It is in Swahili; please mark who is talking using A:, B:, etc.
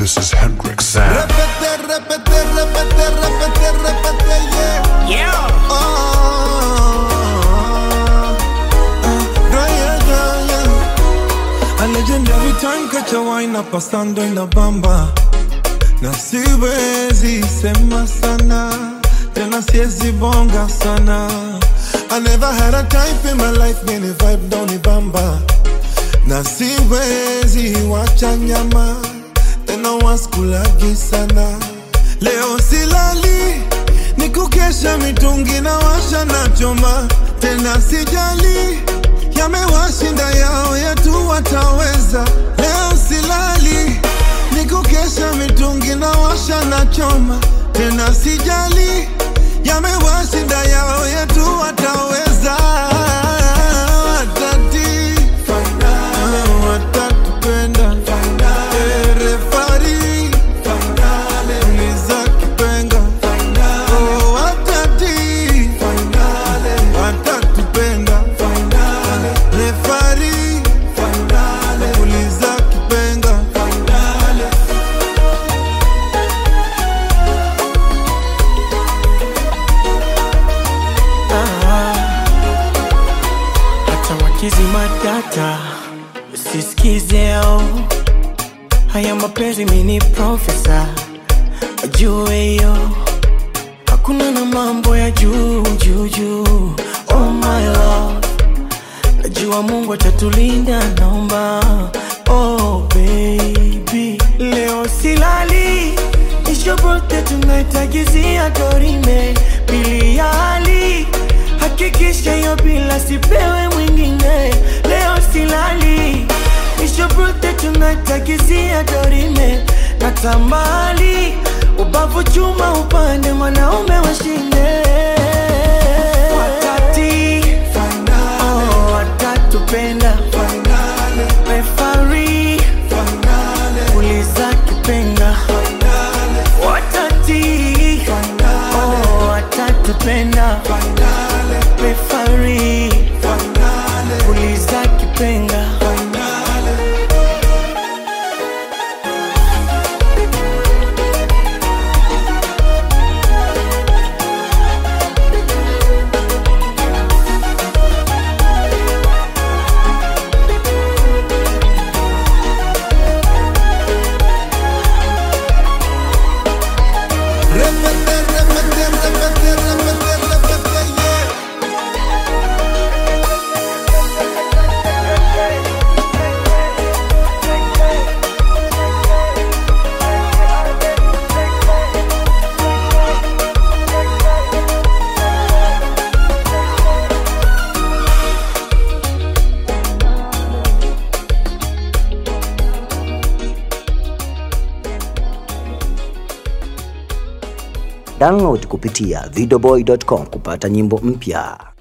A: This is Hendrix Sound.
B: Repete, repete, repete, repete, repete, yeah.
C: Yeah.
B: Oh, yeah, yeah, yeah. A legendary time catch a wine up pasando en la bamba na siwezi sema sana tena siwezi bonga sana I never had a type in my life many vibe down the bamba na siwezi wacha nyama tena waskulagi sana leo silali ni kukesha mitungi na washa na choma tena sijali yamewashinda yao yetu wataweza leo silali ni kukesha mitungi na washa na choma tena sijali yamewashinda yao yetu wataweza watati watatupenda Eh, refari uliza kipenga Oh, watati watatupenda refari uliza kipenga
C: hata wakizima data usisikizeo haya mapenzi mini profesa wajue hiyo hakuna na mambo ya juu juu juu oh my love najua mungu atatulinda naomba oh baby leo silali ishobote tunaitagizia dorime pili ya hali hakikisha hiyo bila sipewe mwingine leo silali ishobote tunaitagizia dorime na tambali ubavu chuma upande mwanaume washinde watati oh, watatupenda refari uliza kipenga watati oh, watatupenda refari uliza kipenga
B: Repete, repete, repete, repete, repete, yeah.
D: Download kupitia videoboy.com kupata nyimbo mpya.